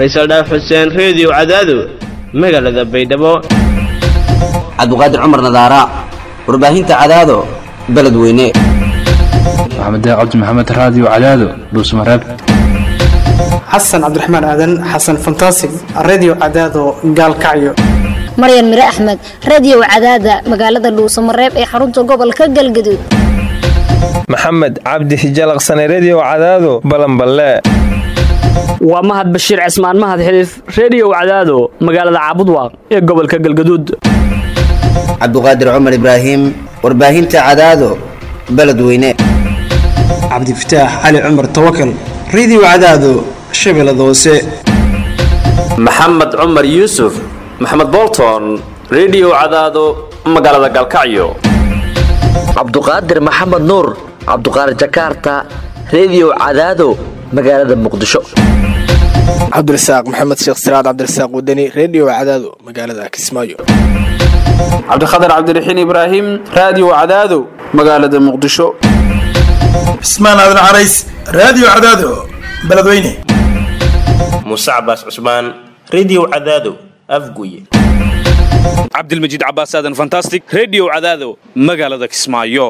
faysal dhaaf xuseen reediyo cadaado magaalada baydhabo cabdiqaadir cumar nadaara warbaahinta cadaado beledweyne maxamed cabdi maxamed raadiyo cadaado dhuusmareeb xasan cabdiraxmaan aadan xasan fantasig redio cadaado gaalkacyo maryan mire axmed radiyow cadaada magaalada dhuusamareeb ee xarunta gobolka galgaduud maxamed cabdi hijalaqsane rediyo cadaado balanballe waa mahad bashiir cismaan mahad xiliif reediyow cadaado magaalada caabudwaaq ee gobolka galgaduud cabdiqaadir cumar ibraahim warbaahinta cadaado beledweyne cabdifataax cali cumar tawakal redio cadaado shabeellada hoose maxamed cumar yuusuf maxamed bolton rediyo cadaado magaalada galkacyo cabduqaadir maxamed nuur cabduqaadir jakaarta rediyo cadaado magaalada muqdisho cabdirasaaq maxamed sheekh siraad cabdirasaaq wadani redio cadaado magaalada kismaayo cabdikhatar cabdiraxiin ibraahim raadiyo cadaado magaalada muqdisho cismaan aadan carays raadiyo cadaado beledweyne muuse cabaas cusmaan rediyo cadaado afguye cabdilmajiid cabaas aadan fantastic rediyo cadaado magaalada kismaayo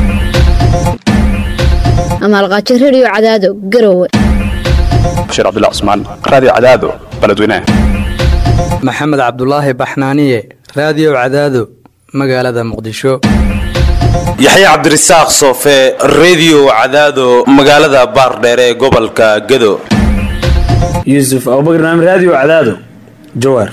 amaalqaajo rediyo cadaado garowe bashiir cabdilla cusmaan raadiyo cadaado beledweyne maxamed cabdulaahi baxnaaniye raadiyo cadaado magaalada muqdisho yaxya cabdirasaaq soofe rediyo cadaado magaalada baardheere ee gobolka gado yuusuf abubakar naam raadiyo cadaado jawaar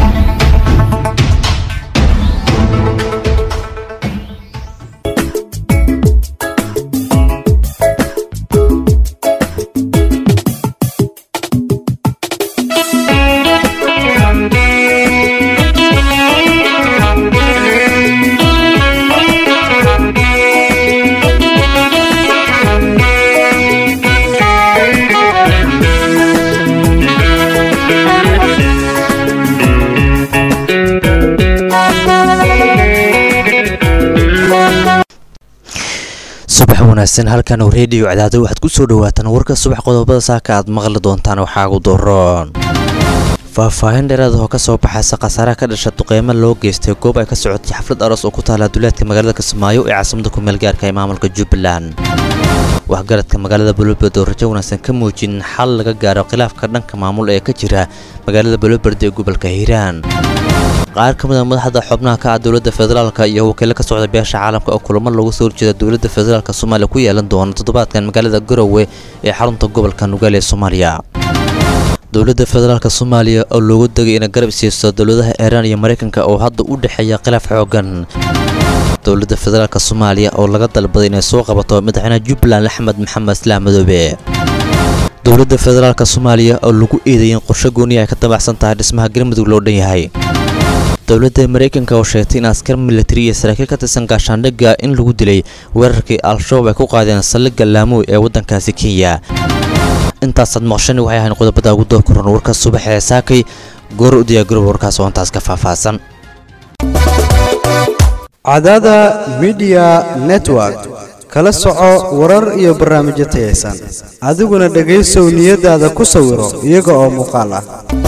subax wanaagsan halkan oo reediyo cadaado waxaad ku soo dhawaataan warka subax qodobada saaka aad maqli doontaan waxaa ugu daroon faahfaahin dheeraad oo ka soo baxaysa khasaaraha ka dhasha duqeymo loo geystay goob ay ka socotay xaflad aroos oo ku taala duleedka magaalada kismaayo ee caasimada kumeelgaarka ee maamulka jubbaland waxgaradka magaalada boloberd oo rajo wanaagsan ka muujin xal laga gaaro khilaafka dhanka maamul ee ka jira magaalada boloberd ee gobolka hiiraan qaar ka mid a madaxda xubnaha ka ah dowladda federaalka iyo wakiilo ka socda beesha caalamka oo kulamo looga soo horjeeda dowladda federaalka soomaaliya ku yeelan doona toddobaadkan magaalada garowe ee xarunta gobolka nugaal ee soomaaliya dowladda federaalk soomaaliya oo loogu degay inay garab siiso dowladaha iiraan iyo maraykanka oo hadda u dhexeeya khilaaf xoogan dowladda federaalk soomaaliya oo laga dalbaday inay soo qabato madaxweynaha jubbaland axmed maxamed islaam madoobe dowladda federaalk soomaaliya oo lagu eedeeyay in qorsho gooniya ay ka dabacsan tahay dhismaha galmudug loo dhan yahay dowladda maraykanka oo sheegtay in askar militari iyo saraakiil ka tirsan gaashaandhigga in lagu dilay weerarkii al-shabaab ay ku qaadeen saldhigga laamoy ee waddankaasi kenya intaasaad maqshani waxay ahayn qodobada ugu door koran warka subax ee saakay goor u diyaagarob warkaas oo intaas ka faahfaahsan cadada midiya network kala soco warar iyo barnaamijyo tayaysan adiguna dhegaysow niyadaada ku sawiro iyaga oo muuqaal ah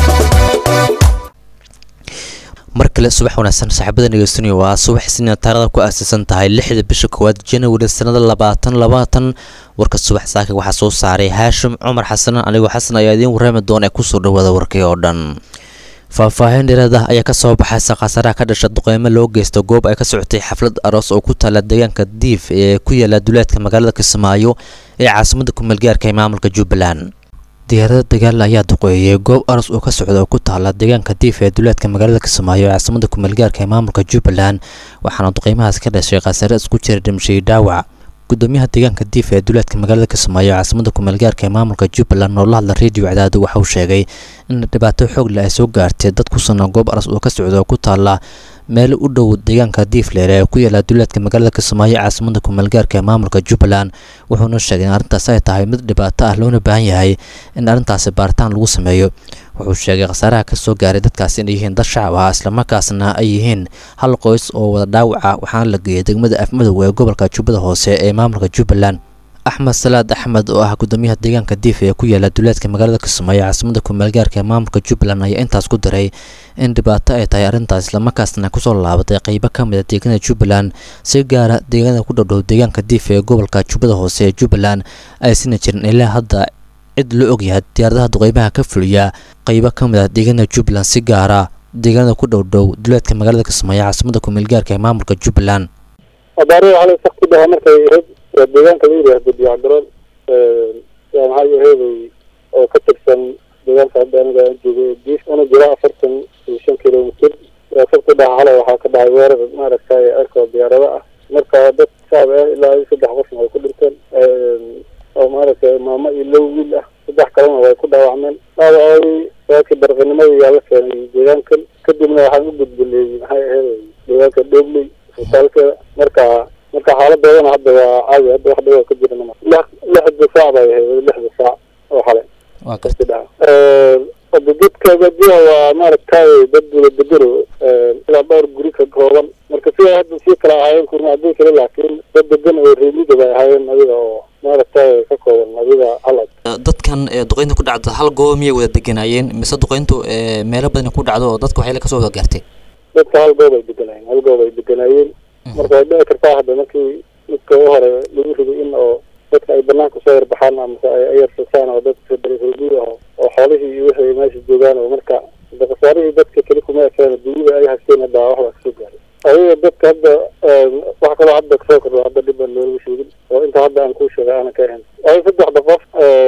mar kale subax wanaagsan saaxiibada dhegeysanaya waa subax isniina taarada ku aasaysan tahay lixda bisha koowaad janawari sanada labaatan labaatan warka subax saaka waxaa soo saaray haashim cumar xasan anigoo xasan ayaa idiin warraami doona ee kusoo dhawaada warkii oo dhan faahfaahin dheeraad ah ayaa ka soo baxaysa khasaaraha ka dhasha duqeymo loo geysta goob ay ka socotay xaflad aroos oo ku taala deegaanka diif ee ku yaala duleedka magaalada kismaayo ee caasimada kumeelgaarka ee maamulka jubbaland diyaarada dagaal ayaa duqeeyay goob aros oo ka socda oo ku taala deegaanka diif ee duleedka magaalada kismaayo ee caasimada kumeelgaarka ee maamulka jubbaland waxaana duqeymahaas ka dhashay khasaare isku jira dhimshay dhaawac gudoomiyaha deegaanka diif ee duleedka magaalada kismaayo ee caasimada kumeelgaarka ee maamulka jubbaland oo la hadla reediyo cadaado waxa uu sheegay in dhibaato xoog leh ay soo gaartay dad ku sugnaa goob aros oo ka socda oo ku taala meel u dhow deegaanka diifleer ee ku yaala duleedka magaalada kismaayo caasimada kumeelgaarka ee maamulka jubbaland wuxuuna sheegay in arrintaas ay tahay mid dhibaato ah loona baahan yahay in arrintaasi baaritaan lagu sameeyo wuxuu sheegay khasaaraha ka soo gaaray dadkaasi inay yihiin dad shacab ah islamarkaasna ay yihiin hal qoys oo wada dhaawaca waxaana la geeyay degmada afmadow ee gobolka jubbada hoose ee maamulka jubbaland axmed salaad axmed oo ah gudoomiyaha deegaanka diif ee ku yaala duleedka magaalada kismaayo caasimada kumaalgaarka ee maamulka jubbaland ayaa intaas ku daray in dhibaato ay tahay arrintaas islamarkaasna kusoo laabatay qeybo ka mid a deegaanada jubbaland si gaara deegaanada ku dhowdhow deegaanka diif ee gobolka jubbada hoose ee jubbaland aysan jirin ilaa hadda cid loo ogyahay diyaaradaha duqeymaha ka fuliya qeybo ka mid ah deegaanada jubbaland si gaara deegaanada ku dhowdhow duleedka magaalada kismaayo caasimada kumaalgaarka ee maamulka jubbaland abaarada xalay sakti dhaha markay ahayd waa deegaanka la yidhaahdo diyaacgaroon yaa maxaa yaheeday oo ka tirsan deegaanka hadda aniga aan joogay ee diif una jira afartan iyo shan kilomitir waa sakti dhaha xalay waxaa ka dhacay weerar maaragtay erkoo diyaarado ah marka dad shacab ah ilaa iyo saddex qofna way ku dhinteen oo maaragtay maamo iyo low wiil ah saddex kalena way ku dhaawacmeen dhaawacay waakii barqanimadii yaa la keenay deegaankan kadibna waxaan u gudbinay maxay aheeday deegaanka dhobley isbitaalkeeda marka marka xaaladoodana hadda waa caadi hadda wax dhawaa ka jiran lix lixda saac bay ahayd lixda saac oo xalay waa karti hadda dadka badiyaha waa maaragtay dad wada degano ilaa dhowr guri ka kooban marka sidaa hadda sii kala ahaayeen kurma haddii kale laakiin dad degan oo reemida bay ahaayeen adiga oo maaragtay ka kooban adiga hal dadkan duqeynta ku dhacda hal goob miyay wada deganaayeen mise duqeyntu meelo badan ku dhacdo oo dadka waxay kasoo wada gaartay dadka hal goob ay deganaayeen hal goob ay deganaayeen marka way dhici kartaa hadda markii midka u hore lagu riday in oo dadka ay banaanka soo yarbaxaan amase ay ayarsasaan oo dadka dareeroguud ah oo xoolihii iyo wixii ay meesha joogaan oo marka hadda khasaarihii dadka keli kuma ekeen dunida ay haysteen hadda waxbaa kasoo gaaray adiga dadka hadda wax kaloo hadda kasoo kordho hadda dhib aan looga sheegin oo inta hadda aan kuu sheegay aanan ka ahayn ay saddexda qof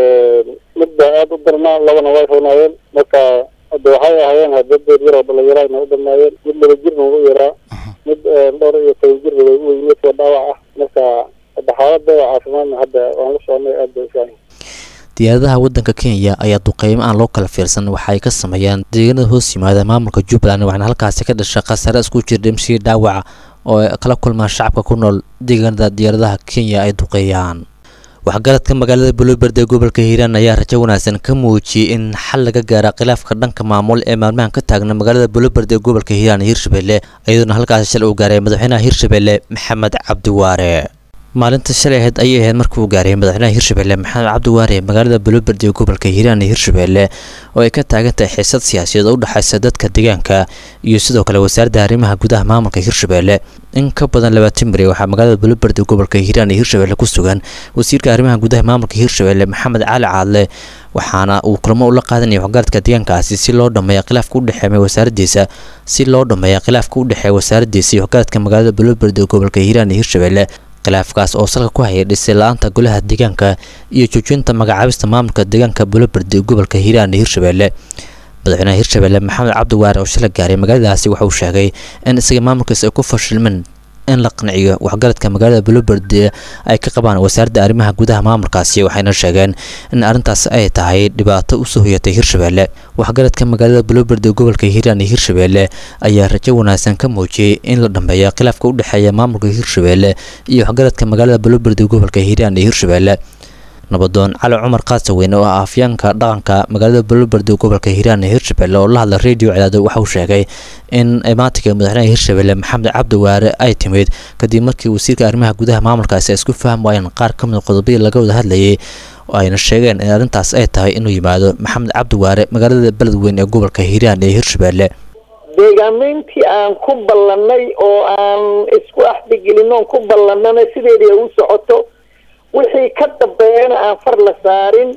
mid baa aada u darnaa labana way roonaayeen marka hadda waxay ahaayeen dad dad yar oo dhalinyarana u dhammaayeen mid laba jirna u yaraa mid dhowr iyo toban jirna way u weyneed waa dhaawac ah marka hadda xaaladda caafimaadna hadda waan la soconay aad bay ufiican diyaaradaha waddanka kenya ayaa duqeymo aan loo kala fiirsan waxa ay ka sameeyaan deegaanada hoos yimaada maamulka jubbaland waxaana halkaasi ka dhashay khasaare isku jir dhimshii dhaawaca oo ay kala kulmaan shacabka ku nool deegaanada diyaaradaha kenya ay duqeeyaan waxgaradka magaalada buloberd ee gobolka hiiraan ayaa rajo wanaagsan ka muujiyey in xal laga gaara khilaafka dhanka maamul ee maalmahan ka taagna magaalada buloberd ee gobolka hiiraan iyo hirshabelle iyadoona halkaasi shal uu gaaray madaxweynaha hirshabelle maxamed cabdiwaare maalinta shalay ahayd ayay ahayd markii uu gaaray madaxweynaha hirshabelle maxamed cabdiwaare magaalada buloberd ee gobolka hiiraan iyo hirshabelle oo ay ka taagan tahay xiisad siyaasiyeed oo u dhexaysa dadka deegaanka iyo sidoo kale wasaaradda arrimaha gudaha maamulka hirshabelle in ka badan labaatan beri waxaa magaalada buloberd ee gobolka hiiraan iyo hirshabelle ku sugan wasiirka arrimaha gudaha maamulka hirshabelle maxamed cali caadle waxaana uu kulamo ula qaadanaya waxgaradka deegaankaasi si loo dhameeya khilaafka u dhexeeya wasaaraddiisa si loo dhameeya khilaafka u dhexeeya wasaaraddiisa iyo waxgaradka magaalada buloberd ee gobolka hiiraan iyo hirshabelle khilaafkaas oo salka ku hayay dhisay la-aanta golaha deegaanka iyo joojinta magacaabista maamulka deegaanka buloberd ee gobolka hiiraan iyo hirshabelle madaxweynaha hirshabelle maxamed cabdiwaare oo shala gaaray magaaladaasi waxa uu sheegay in isaga maamulkaas ay ku fashilmeen in la qanciyo waxgaradka magaalada buloberd ay ka qabaan wasaaradda arrimaha gudaha maamulkaasi waxayna sheegeen in arrintaas ay tahay dhibaato usoo hoyatay hirshabelle waxgaradka magaalada buloberd ee gobolka hiiraan iyo hirshabelle ayaa rajo wanaagsan ka muujiyey in la dhameeyo khilaafka u dhexeeya maamulka hirshabelle iyo waxgaradka magaalada buloberd ee gobolka hiiraan iyo hirshabelle nabadoon cali cumar qaasaweyn oo ah afyaanka dhaqanka magaalada buloberd ee gobolka hiiraan ee hirshabelle oo la hadla radio cadaado waxa uu sheegay in imaatinka madaxweynaha hirshabelle maxamed cabdiwaare ay timid kadib markii wasiirka arrimaha gudaha maamulkaasi ay isku faham waayeen qaar ka mid qodobadii laga wada hadlayay oo ayna sheegeen in arrintaas ay tahay inuu yimaado maxamed cabdiwaare magaalada beledweyn ee gobolka hiiraan ee hirshabelle deegaamayntii aan ku ballannay oo aan isku axdigelin oon ku ballannana sideedii ay u socoto wixii ka dambeeyana aan far la saarin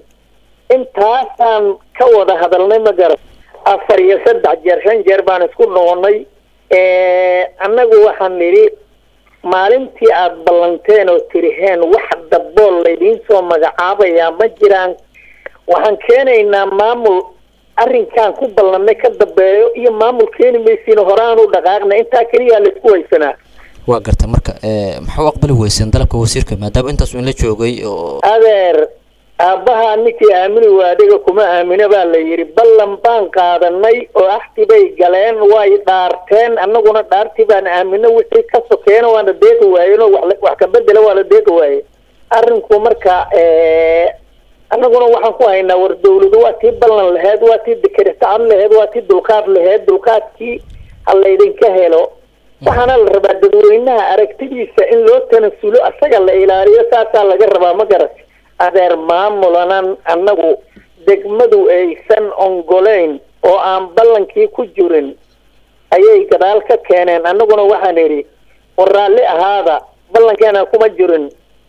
intaasaan ka wada hadalnay ma garan afar iyo saddex jeer shan jeer baan isku noqonnay annagu waxaan nidhi maalintii aada ballanteen oo tiriheen wax dabool laydiin soo magacaabayaa ma jiraan waxaan keenaynaa maamul arrinkaan ku ballannay ka dambeeyo iyo maamul keeni maysiina horaan u dhaqaaqna intaa keliyaa laisku haysanaa waa garta marka maxaa u aqbali weyseen dalabka wasiirka maadaama intaas in la joogay oo adeer aabbaha ninkii aamini waadhiga kuma aamino baa la yidhi ballan baan qaadanay oo axti bay galeen way dhaarteen annaguna dhaartii baan aamino wixii ka sokeena waana deeqi waayeen oo wax wax ka bedela waa la deeqi waaye arrinku marka annaguna waxaan ku haynaa war dawladu waa tii ballan laheyd waa tii dekeritacad laheyd waa tii dulqaad laheyd dulqaadkii ha laydinka helo waxaana la rabaa dadweynaha aragtidiisa in loo tanasulo asaga la ilaaliyo saasaa laga rabaa ma garat adeer maamulanan annagu degmadu aysan ongoleyn oo aan ballankii ku jirin ayay gadaal ka keeneen annaguna waxaan idhi war raalli ahaada ballankeena kuma jirin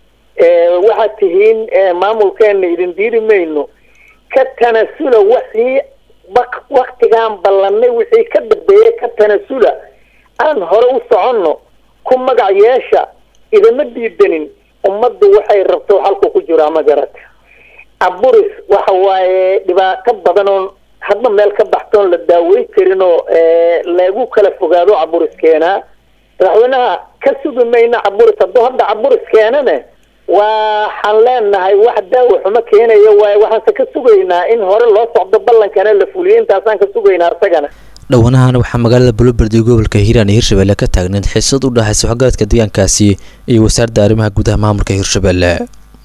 waxaad tihiin maamulkeena idin diidi mayno ka tanasula wixii waktigaan ballanay wixii ka dambeeya ka tanasula aan hore u soconno ku magac yeesha idama diidanin ummaddu waxay rabto halku ku jiraa ma garata aburis waxa waaye dhibaato badan oo hadba meel ka baxtoon la daaweyn karin oo lagu kala fogaado caburis keenaa madaxweynaha ka sugi mayna caburis hadduu hadda caburis keenane waxaan leenahay wax daawo xumo keenaya waaye waxaanse ka sugaynaa in hore loo socdo ballankana la fuliyo intaasaan ka sugaynaa isagana dhowanahan waxaa magaalada buloberd ee gobolka hiiraan iyo hirshabelle ka taagneed xiisad u dhexaysa waxgaradka deegaankaasi iyo wasaaradda arrimaha gudaha maamulka hirshabelle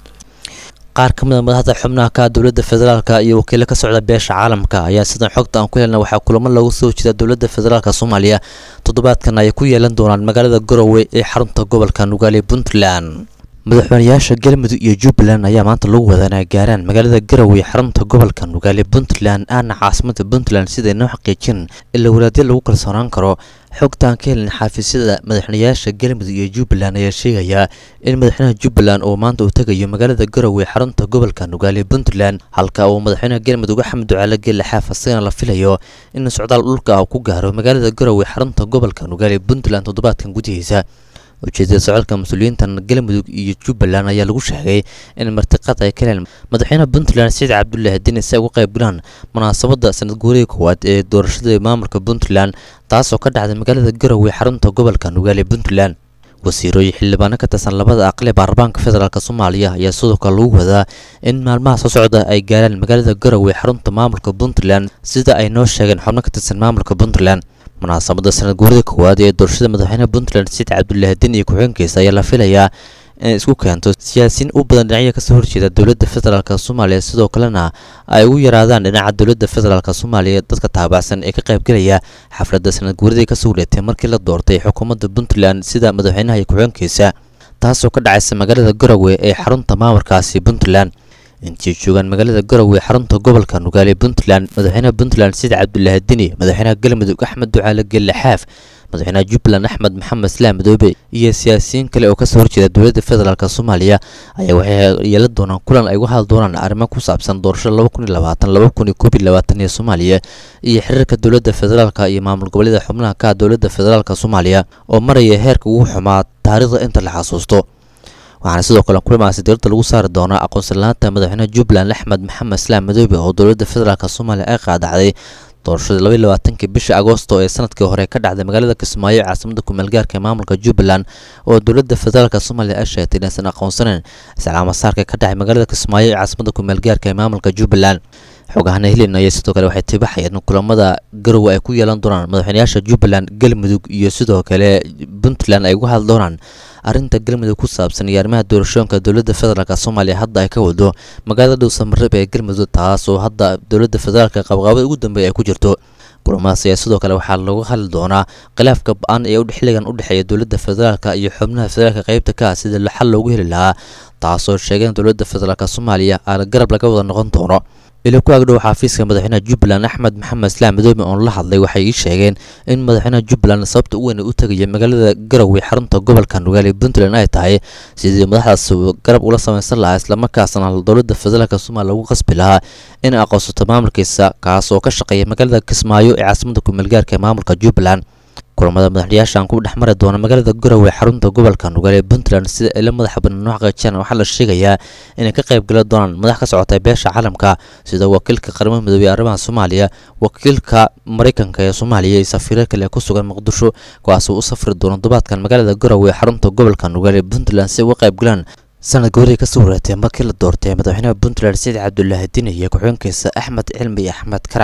qaar ka mid a madaxda xubnaha ka dowladda federaalka iyo wakiilo ka socda beesha caalamka ayaa sidan xogta aan ku helna waxaa kulamo loogu soo jeeda dowladda federaalka soomaaliya toddobaadkan ay ku yeelan doonaan magaalada garowe ee xarunta gobolka nugaale puntland madaxweynayaasha galmudug iyo jubbaland ayaa maanta lagu wadaa inay gaaraan magaalada garowe xarunta gobolka nugaale puntland aana caasimada puntland siday noo xaqiijin ilaa walaadyo lagu kalsoonaan karo xogtaan ka helin xaafisyada madaxweynayaasha galmudug iyo jubbaland ayaa sheegayaa in madaxweynaha jubbaland uu maanta uu tegayo magaalada garowe xarunta gobolka nugaale puntland halka uu madaxweynaha galmudug axmed ducaale geelle xaaf asagana la filayo in socdaal dhulka ah ku gaaro magaalada garowe xarunta gobolka nugaale puntland toddobaadkan gudihiisa ujeedada socodka mas-uuliyiintan galmudug iyo jubbaland ayaa lagu sheegay in martiqad ay ka heleen madaxweynaha puntland saciid cabdulaahi deni si ay uga qayb galaan munaasabadda sanad guurihii koowaad ee doorashada maamulka puntland taasoo ka dhacday magaalada garowe xarunta gobolka nugaale puntland wasiirooyin xildhibaano ka tirsan labada aqli baarlamaanka federaalk soomaaliya ayaa sidoo kale lagu wadaa in maalmaha soo socda ay gaaraan magaalada garowe xarunta maamulka puntland sida ay noo sheegeen xubno ka tirsan maamulka puntland munaasabadda sanad guurida koowaad ee doorashada madaxweynaha puntland saciid cabdulaahi den iyo ku-xigeenkiisa ayaa la filayaa inay isku keento siyaasiyiin u badan dhinacya kasoo horjeeda dowladda federaalk soomaaliya sidoo kalena ay ugu yaraadaan dhinaca dowladda federaalk soomaaliya dadka taabacsan ee ka qaybgelaya xafladda sanad guuridii kasoo wareegtay markii la doortay xukuumadda puntland sida madaxweynaha iyo ku-xigeenkiisa taasoo ka dhacaysa magaalada garowe ee xarunta maamulkaasi puntland intii joogaan magaalada garowe xarunta gobolka nugaale puntland madaxweynaha puntland saciid cabdulaahi deni madaxweynaha galmudug axmed ducaale gelle xaaf madaxweynaha jubbaland axmed maxamed islaam madoobe iyo siyaasiyiin kale oo kasoo horjeeda dowladda federaalk soomaaliya ayaa waxay yeelan doonaan kulan ay uga hadli doonaan arrimo ku saabsan doorashada laba kun iyo labaatan laba kun iyo koob iyo labaatan ee soomaaliya iyo xiriirka dowladda federaalk iyo maamul goboleeda xubnaha ka dowladda federaalk soomaaliya oo maraya heerka ugu xumaa taariikhda inta la xasuusto waxaana sidoo kale kulamaasi dowladda lagu saari doonaa aqoonsalaanta madaxweynaha jubbaland axmed maxamed islaam madoobe oo dowladda federaalk soomaaliya ay qaadacday doorashadii labaiy labaatankii bishii agoosto ee sanadkii hore ka dhacday magaalada kismaayo ee caasimada kumeelgaarka ee maamulka jubbaland oo dowladda federaalk soomaaliya ay sheegtay inaysan aqoonsaneyn islaamasaarka ka dhacay magaalada kismaayo ee caasimada kumeelgaarka ee maamulka jubbaland xogahana helin ayaa sidoo kale waxay tibaxayeen in kulamada garowe ay ku yeelan doonaan madaxweynayaasha jubbaland galmudug iyo sidoo kale puntland ay uga hadli doonaan arrinta galmudug ku saabsan iyo arrimaha doorashooyinka dowladda federaalk soomaaliya hadda ay ka wado magaalada dhow samareeb ee galmudug taas oo hadda dowladda federaalka qabqaabada ugu dambeeya ay ku jirto kulamadaas ayaa sidoo kale waxaa lagu hadli doonaa khilaafka ba-an ee xilligan u dhexeeya dowladda federaalk iyo xubnaha federaalka qeybta ka ah sida xal loogu heli lahaa taasoo sheegeen dowladda federaalk soomaaliya aan garab laga wada noqon doono ila ku agdhow xaafiiska madaxweynaha jubbaland axmed maxamed islaam madoobe oon la hadlay waxay ii sheegeen in madaxweynaha jubbaland sababta u weyn u tegaya magaalada garowe xarunta gobolka nugaale puntland ay tahay sidii madaxdaas garab ula samaysan lahaa islamarkaasna dowladda federaalk soomaaliya lagu qasbi lahaa in aqoonsato maamulkiisa kaas oo ka shaqeeya magaalada kismaayo ee caasimada kumeelgaarka ee maamulka jubbaland kulamada madaxyaashan ku dhex mari doona magaalada garowe xarunta gobolka nugaale puntland sida ila madaxa banaan noo xaqiijiyaan waxaa la sheegayaa inay ka qayb gala doonaan madax ka socota beesha caalamka sida wakiilka qaramada midoobey ee arrimaha soomaaliya wakiilka mareykanka ee soomaaliya iyo safiiro kale ee ku sugan muqdisho kuwaasoo u safri doona todobaadkan magaalada garowe xarunta gobolka nugaale puntland si uga qayb galaan sanad goorihii kasoo wareegtay markii la doortay madaxweynaha puntland saciid cabdulaahi dini iyo ku-xigeenkiisa axmed cilmi iyo axmed karaash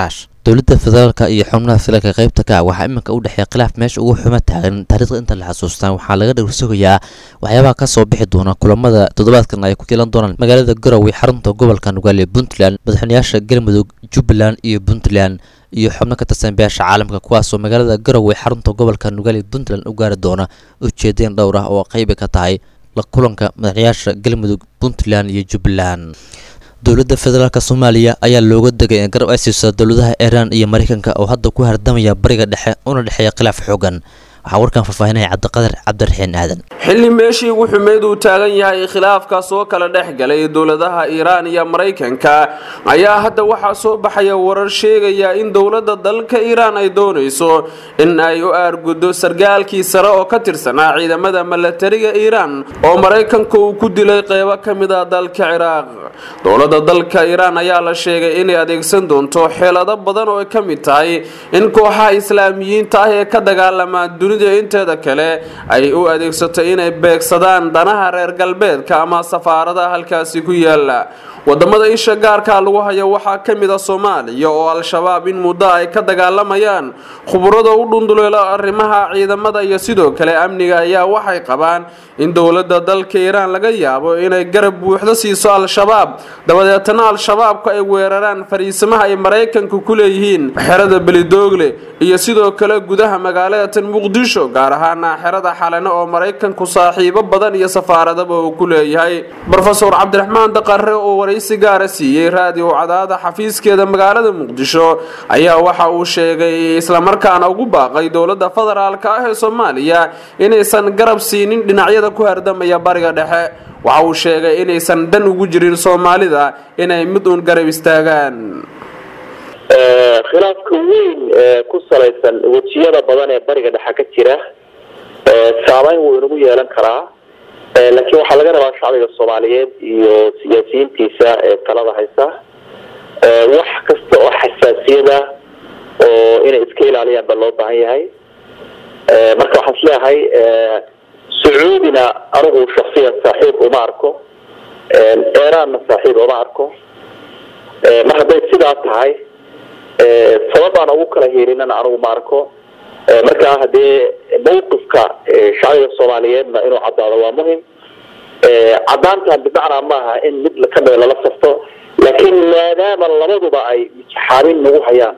dowladda federaalka iyo xubnaha filalka qaybta ka ah waxaa iminka u dhexeeya khilaaf meesha ugu xumo taagan taariikhda inta la xasuustaan waxaa laga dhowrsugayaa waxyaabaha ka soo bixi doona kulamada toddobaadkan ay ku yeelan doonaan magaalada garowe xarunta gobolka nugaale puntland madaxweynayaasha galmudug jubbaland iyo puntland iyo xubno ka tirsan beesha caalamka kuwaasoo magaalada garowe xarunta gobolka nugaale puntland u gaari doona ujeedeen dhowr ah oo qaybi ka tahay la kulanka madaxweynayaasha galmudug puntland iyo jubbaland dowladda federaalk soomaaliya ayaa looga degay in garab ay siiso dowladaha iiraan iyo mareykanka oo hadda ku hardamaya bariga dhexe una dhexeeya khilaaf xoogan waxaa warkan faahfaahinaya cabdiqadar cabdiraxiin aadan xilli meeshii ugu xumeyd uu taagan yahay khilaafkaas oo kala dhex galay dowladaha iiraan iyo maraykanka ayaa hadda waxaa soo baxaya warar sheegaya in dowladda dalka iiraan ay doonayso in ay u aarguddo sargaalkii sare oo ka tirsanaa ciidamada milatariga iiraan oo maraykanka uu ku dilay qeybo ka mid ah dalka ciraaq dowladda dalka iiraan ayaa la sheegay inay adeegsan doonto xeelado badan oo ay ka mid tahay in kooxaha islaamiyiinta ah ee ka dagaalama dunida inteeda kale ay u adeegsato inay beegsadaan danaha reer galbeedka ama safaaradaha halkaasi ku yaala wadamada isha gaarka lagu hayo waxaa ka mid a soomaaliya oo al-shabaab in muddo ay ka dagaalamayaan khuburada u dhunduleelo arrimaha ciidamada iyo sidoo kale amniga ayaa waxay qabaan in dowladda dalka iiraan laga yaabo inay garab buuxdo siiso al-shabaab dabadeetana al-shabaabku ay weeraraan fariisimaha ay maraykanku ku leeyihiin xerada belidoogle iyo sidoo kale gudaha magaalada muqdisho gaar ahaana xerada xalane oo maraykanku saaxiibo badan iyo safaaradaba uu ku leeyahay rofesor cabdiraxmaan daqare oo waraysi gaara siiyey raadiyo cadaada xafiiskeeda magaalada muqdisho ayaa waxa uu sheegay islamarkaana ugu baaqay dowladda federaalka ah ee soomaaliya inaysan garab siinin dhinacyada ku hardamaya bariga dhexe waxa uu sheegay inaysan dan ugu jirin soomaalida inay mid uun garab istaagaan khilaafka weyn ee ku salaysan wejiyada badan ee bariga dhexe ka jira saameyn wuu inagu yeelan karaa laakiin waxaa laga rabaa shacbiga soomaaliyeed iyo siyaasiyiintiisa ee talada haysa wax kasta oo xasaasiyada oo inay iska ilaaliyaan baa loo baahan yahay marka waxaan isleeyahay sacuudina anigu shaksiyan saaxiib uma arko eraanna saaxiib uma arko mar hadday sidaa tahay sababaan ugu kala hiilinana anigu ma arko markaa hadee mawqifka shacbiga soomaaliyeedna inuu caddaado waa muhim caddaantan bimacnaa maaha in mid kamida lala safto laakiin maadaama labaduba ay mijxaabin nagu hayaan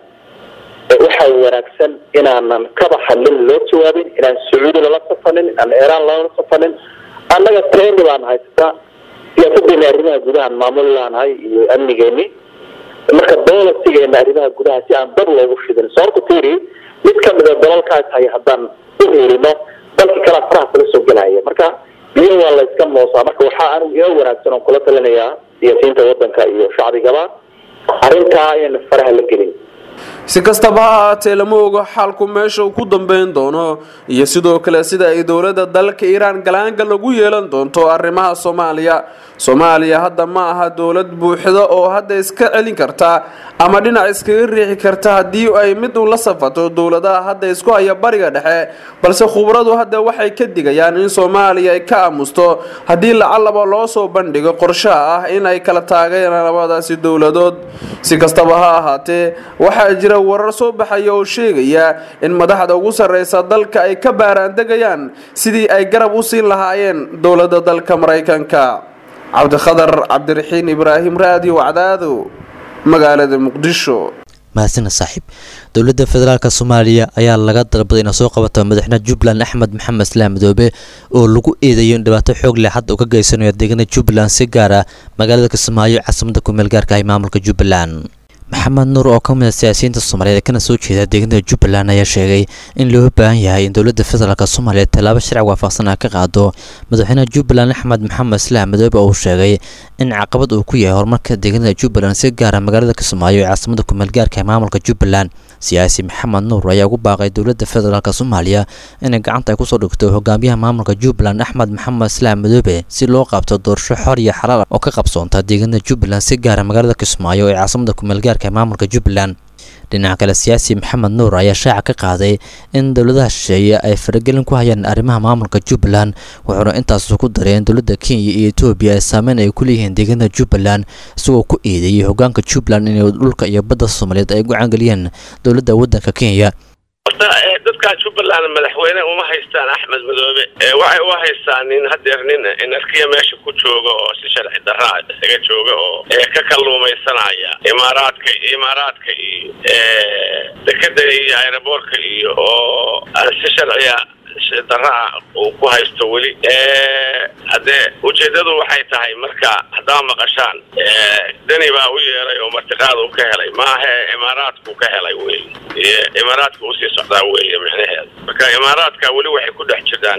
waxaa wanaagsan inaanan kaba hadlin loo jawaabin inaan sacuudi lala safanin inaan iiraan lala safanin annaga trendi baan haysta siyaasadeena arrimaha gudahaan maamuli laanahay iyo amnigeeni marka bolisigeena arrimaha gudaha si aan dab loogu shidin sababta tiri mid kamida dalalkaas hay haddaan u heelino dalkii kalea faraha kala soo gelaya marka biyo waa la iska moosaa marka waxaa anigu ina wanaagsan oon kula talinayaa siyaasiyiinta wadanka iyo shacbigaba arrintaa inayna faraha la gelin si kastaba ha ahaatee lama ogo xaalku meesha uu ku dambeyn doono iyo sidoo kale sida ay dowladda dalka iiraan galaanga lagu yeelan doonto arrimaha soomaaliya soomaaliya hadda ma aha dowlad buuxda oo hadda iska celin karta ama dhinac iskaga riixi karta haddii ay mid uun la safato dowladaha hadda isku haya bariga dhexe balse khubradu hadda waxay ka digayaan in soomaaliya ay ka aamusto haddii lacalaba loo soo bandhigo qorshaha ah in ay kala taageeraan labadaasi dowladood si kastaba ha ahaatee waxaa jira warar soo baxaya oo sheegaya in madaxda ugu sarreysa dalka ay ka baaraandegayaan sidii ay garab u siin lahaayeen dowladda dalka maraykanka cabdikhadar cabdiraxiin ibraahim raadiyo cadaado magaalada muqdisho mahadsaned saaxiib dowladda federaalk soomaaliya ayaa laga dalbaday inay soo qabato madaxweyne jubbaland axmed maxamed islaam madoobe oo lagu eedeeyo in dhibaato xoog leh hadda uu ka geysanayo deegaanada jubbaland si gaar ah magaalada kismaayo caasimada kumeel gaarka ah ee maamulka jubbaland maxamed nuur oo ka mid a siyaasiyiinta soomaaliyeed kana soo jeeda deegaanada jubbaland ayaa sheegay in loo baahan yahay in dowladda federaalk soomaaliya tallaabo sharci waafaqsan ah ka qaado madaxweynaha jubbaland axmed maxamed islaam madoobe oo sheegay in caqabad uu ku yahay horumarka deegaanada jubbaland si gaara magaalada kismaayo ee caasimada kumeel gaarka ee maamulka jubbaland siyaasi maxamed nuur ayaa ugu baaqay dowladda federaalk soomaaliya inay gacanta ay kusoo dhigto hogaamiyaha maamulka jubbaland axmed maxamed islaam madoobe si loo qabto doorasho xor iyo xalaal oo ka qabsoonta deegaanada jubbaland si gaara magaalada kismaayo ee caasimada kumeel gaarka ee maamulka jubbaland dhinaca kale siyaasi maxamed nuur ayaa shaaca ka qaaday in dowladaha shisheeye ay faragelin ku hayaan arrimaha maamulka jubbaland wuxuuna intaas ku daray in dowladda kenya iyo etoobiya ay saameyn ay ku leeyihiin deegaanada jubbaland isagoo ku eedeeyey hogaanka jubbaland inay dhulka iyo badda soomaaliyeed ay gacangeliyeen dowladda waddanka kenya horta dadkaa jubbaland madaxweyne uma haystaan axmed madoobe waxay u haystaan nin hadeer nin inarkiya meesha ku jooga oo si sharci daraa isaga jooga oo ka kalluumaysanaya imaaraadka imaaraadka iyo dekeda iyo aeroboortka iyo oo si sharciya daraa uu ku haysto weli haddee ujeedadu waxay tahay marka haddaa maqashaan deni baa u yeeray oo martiqaad uu ka helay maahe imaaraadku ka helay wey imaaraadka usii socdaa weeye micnaheeda marka imaaraadka weli waxay ku dhex jiraan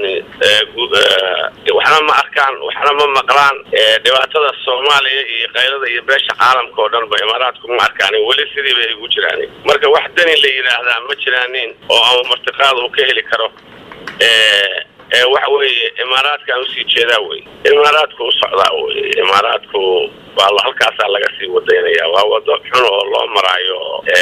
waxna ma arkaan waxna ma maqlaan dhibaatada soomaaliya iyo qaylada iyo beesha caalamka oo dhan ba imaaraadku ma arkaan weli sidii bay ugu jiraan marka wax deni la yidhaahdaa ma jiraanin oo ama martiqaad uu ka heli karo waxa weeye imaaraadkaan usii jeedaa wey imaaraadku u socdaa wey imaaraadku waa halkaasaa laga sii wadaynaya waa wado xun oo loo maraayo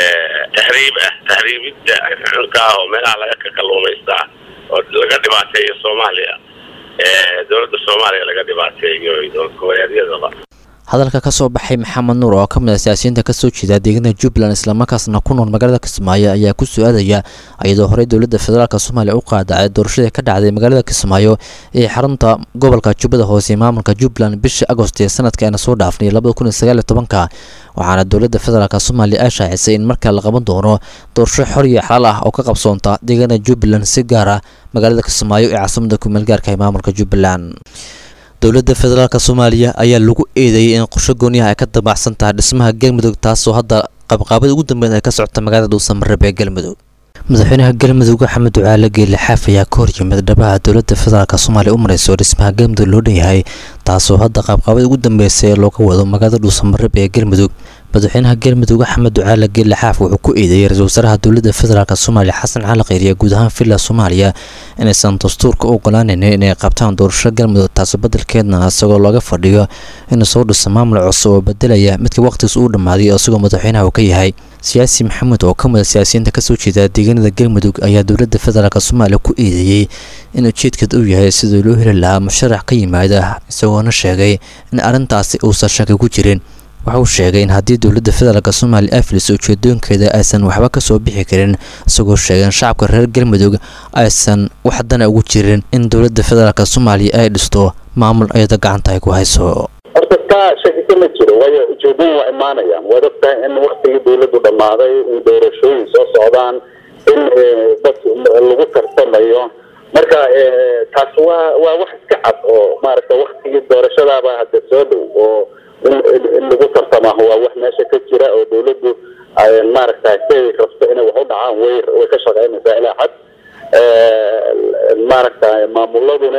tahriib ah tahriibidda xunka ah oo meelaha laga ka kalluumaystaa oo laga dhibaateeyo soomaaliya dowladda soomaaliya laga dhibaateeyo iyo dowlad goboleedyadaba hadalka ka soo baxay maxamed nuur oo ka mid ah siyaasiyiinta kasoo jeeda deegaanada jubbaland islamarkaasna ku nool magaalada kismaayo ayaa ku su-aadaya iyadoo horey dowladda federaalk soomaaliya u qaadacay doorashadii ka dhacday magaalada kismaayo ee xarunta gobolka jubbada hoose ee maamulka jubbaland bishii agost ee sanadka ayna soo dhaafnay labada kun iyo sagaal iyo tobanka waxaana dowladda federaalk soomaaliya ay shaacisay in markaa la qaban doono doorasho xor iyo xalaal ah oo ka qabsoonta deegaanada jubbaland si gaar ah magaalada kismaayo ee caasimada kumeel gaarka ee maamulka jubbaland dowladda federaalk soomaaliya ayaa lagu eedeeyay in qorsho gooniyaha ay ka damacsan tahay dhismaha galmudug taasoo hadda qabqaabada ugu dambeyn ay ka socota magaalada dhuusamareeb ee galmudug madaxweynaha galmudug axmed ducaale geelle xaaf ayaa ka horyimid dhabaha dowladda federaalk soomaaliya u mareyso dhismaha galmudug loo dhan yahay taasoo hadda qaabqaabada ugu dambeysay ee looga wado magaalada dhuusamareeb ee galmudug madaxweynaha galmudug axmed ducaale geelle xaaf wuxuu ku eedeeyey ra-iisul wasaaraha dowladda federaalk soomaaliya xasan cali kheyriye guud ahaan villa soomaaliya inaysan dastuurka u ogolaanaynin inay qabtaan doorasho galmudug taasi badelkeedna isagoo looga fadhiyo inuu soo dhiso maamul cusub oo bedelaya midka waqhtigiis uu dhammaaday isagoo madaxweynaha uu ka yahay siyaasi maxamuud oo ka mid a siyaasiyiinta kasoo jeeda deegaanada galmudug ayaa dowladda federaalk soomaaliya ku eedeeyey in ujeedkeed uu yahay sidii loo heli lahaa musharax ka yimaada isagoona sheegay in arrintaasi uusan shaki ku jirin waxa uu sheegay in haddii dowladda federaalk soomaaliya ay filiso ujeedooyinkeeda aysan waxba ka soo bixi karin isagoo sheegay in shacabka reer galmudug aysan wax dana ugu jirin in dowladda federaalk soomaaliya ay dhisto maamul iyada gacanta ay ku hayso horta taa shaki kama jiro waayo ujeedooyin waa imaanayaan waad ogtahay in waktigii dowladdu dhammaaday in doorashooyin soo socdaan in dad lagu tartamayo marka taas waa waa wax iska cad oo maaragta waktigii doorashadaaba hadda soo dhow oo in lagu tartamaah waa wax meesha ka jira oo dowladdu maaragta siday rabto inay wax u dhacaan way way ka shaqeynaysaa ilaa xad maaragta maamuladuna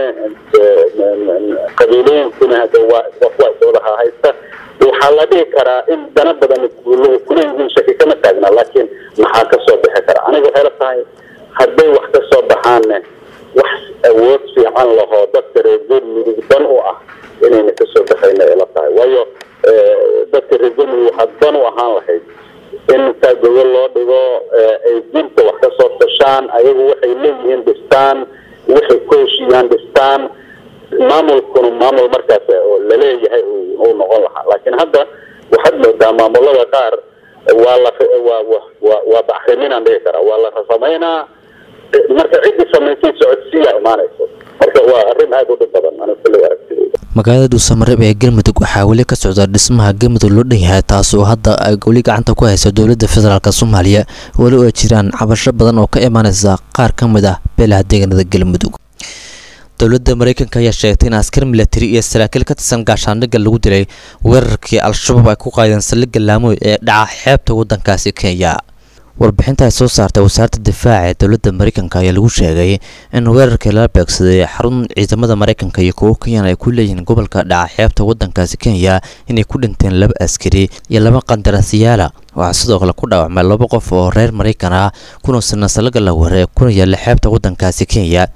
qabiilooyinkuna hadda waa waa iswadaha haysta waxaa la dhihi karaa in dana badan kuleeyihiin shaki kama taagna laakiin maxaa ka soo bixi kara aniga waxay la tahay hadday wax ka soo baxaanne wax awood fiican lahoo dadka reer galmudug dan u ah inayna ka soo baxayna ay la tahay waayo dadka reer galmudug waxaa dan u ahaan lahayd in intaa gogol loo dhigo ay dinta wax ka soo tashaan ayagu waxay leeyihiin dhistaan waxay ku heshiiyaan dhistaan maamulkuna maamul markaas oo laleeyahay uu noqon lahaa laakiin hadda waxaad moodaa maamulada qaar waa la waa waa waa bacriminaan dhihi karaa waa la samaynaa marka ciddii samaysay socodsiiyaa imaanayso marka waa arrin aada u dhib badan aniga kuley aragtidayda magaalada dhuusamareeb ee galmudug waxaa weli ka socda dhismaha galmudug loo dhan yahay taas oo hadda ay weli gacanta ku haysa dowladda federaalk soomaaliya weli oo ay jiraan cabasho badan oo ka imaanaysa qaar ka mid ah beelaha deegaanada galmudug dowladda mareykanka ayaa sheegtay in askar milatari iyo saraakiil ka tirsan gaashaandhigga lagu dilay weerarkii al-shabaab ay ku qaadeen saldhigga laamoy ee dhaca xeebta waddankaasi kenya warbixinta ay soo saartay wasaaradda difaaca ee dowladda mareykanka ayaa lagu sheegay in weerarkii lala beegsaday xarun ciidamada mareykanka iyo kuwo kenyan ay ku leeyihiin gobolka dhaca xeebta waddankaasi kenya inay ku dhinteen laba askari iyo laba qandarasyaala waxaa sidoo kale ku dhaawacmay laba qof oo reer mareykan ah kuna sanasalaga la wareeg kuna yaalla xeebta waddankaasi kenya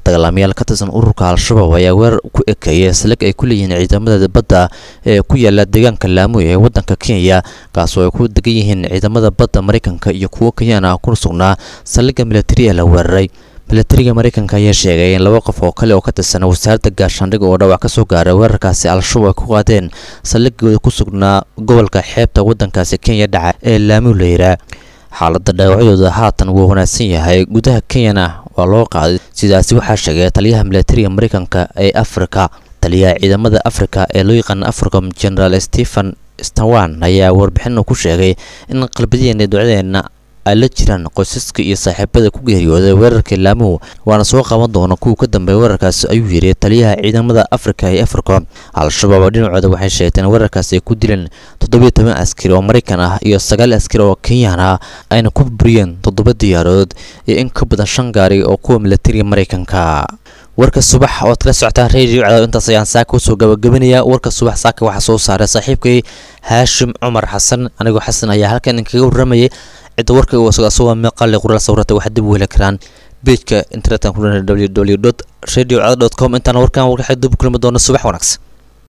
dagaalamayaal ka tirsan ururka al-shabaab ayaa weerar ku ekeeyay salig ay ku leeyihiin ciidamada badda ee ku yaala deegaanka laamuy ee waddanka kenya kaasoo ay ku degan yihiin ciidamada badda maraykanka iyo kuwo kenyaan ah kuna sugnaa saldhigga militari ee la weeraray milatariga maraykanka ayaa sheegay in laba qof oo kale oo ka tirsan wasaaradda gaashaandhigga oo dhaawac ka soo gaaray weerarkaasi al-shabaab ay ku qaadeen saldhigooda ku sugnaa gobolka xeebta waddankaasi kenya dhaca ee laamu leyra xaaladda dhaawacyadooda haatan wuu wanaagsan yahay gudaha kenyana waa loo qaaday sidaasi waxaa sheegay taliyaha milatariga maraykanka ee afrika taliyaha ciidamada afrika ee loo yaqaana africom generaal stephen stawan ayaa warbixin ku sheegay in qalbadeenna ducadeenna ay la jiraan qoysaska iyo saaxiibada ku geeriyooday weerarkii laamuhu waana soo qaban doona kuwa ka dambeeya weerarkaasi ayuu yidhi taliyaha ciidamada afrika ee africom al-shabaab dhinacooda waxay sheegteen weerarkaasi ay ku dileen toddobiyo toban askari oo maraykan ah iyo sagaal askari oo kenyaan ah ayna ku buriyeen toddoba diyaarood iyo in ka badan shan gaari oo kuwa milatariga maraykanka warka subax ood kala socotaan radio cadaw intaas ayaan saaka usoo gabagabanaya warka subax saaka waxaa soo saaray saaxiibkay haashim cumar xasan anigoo xasan ayaa halkan idinkaga warramayay cidda warka uu isaga asagoo meeqaale qoraal sawirata waxaad dib u heli karaan bejka internetka ku www radio com intaan warkan warka dib kulmi doona subax wanaagsan